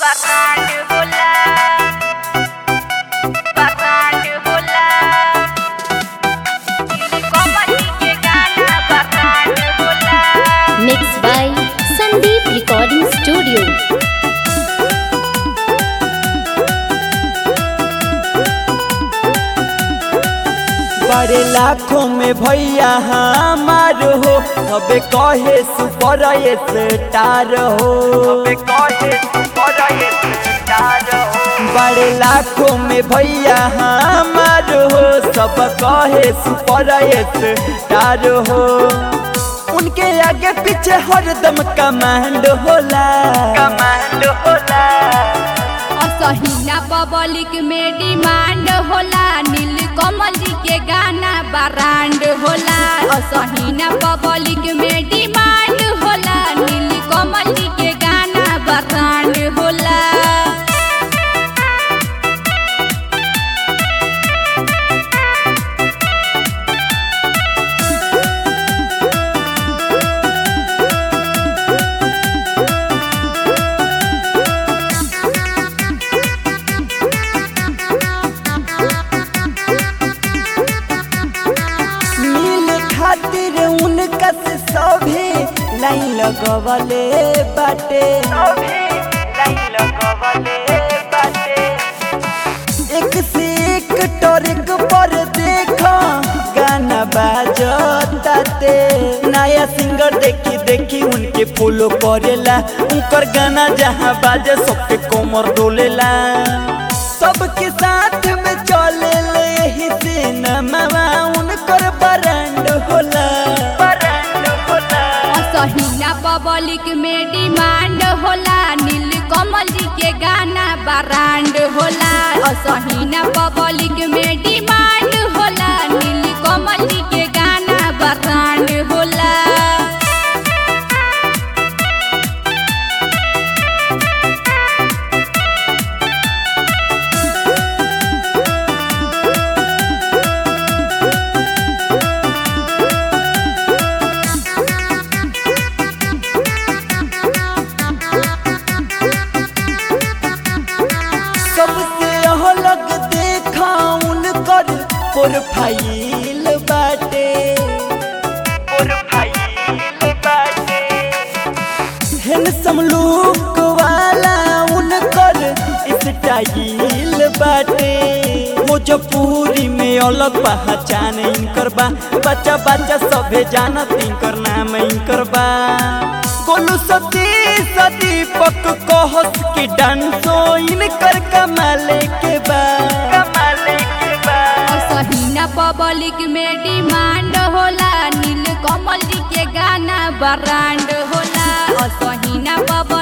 Barranco volar, barranco volar. Y como así que gana barranco volar. Mixed by Sandeep Recording Studio. बड़े लाखों में भैया हमार हो अबे कहे सुपर स्टार हो बड़े लाखों में भैया हमार हो सब कहे सुपर स्टार हो उनके आगे पीछे हरदम कमांड होला कमांड होला असहिना पब्लिक में डिमांड होला नील कमल जी के गाना ब्रांड होला असहिना पब्लिक में डिमांड होला नील कमल जी के गाना ब्रांड होला मिल खातिर उनका से सभी लाइन लगवले बाटे एक से एक टॉरिक पर देखा गाना बाजताते नया सिंगर देखी देखी उनके फॉलो करेला उनकर गाना जहाँ बाजे सबके कोमर डोलेला सबके साथ में चले यही सिनेमा उनकर ब्रांड होला ब्रांड होला असहिना पब्लिक में डिमांड होला नील कमल जी के गाना ब्रांड होला असहिना पब्लिक में डिमांड होला नील कमल जी के गाना ब्रांड होला सबसे अलग देखा उनकर प्रोफाइल बाटे प्रोफाइल बाटे हैंडसम लुक वाला उनकर स्टाइल बाटे मुजफ्फरी में अलग पहचान इनकर बा बच्चा बच्चा सभे जानत इनकर नाम इनकर बा गोलू सती सती पक कहस की डांसो इनकर कमाले के बा कमाले के बा असहिना पब्लिक में डिमांड होला नील कमल जी के गाना ब्रांड होला असहिना पब्लिक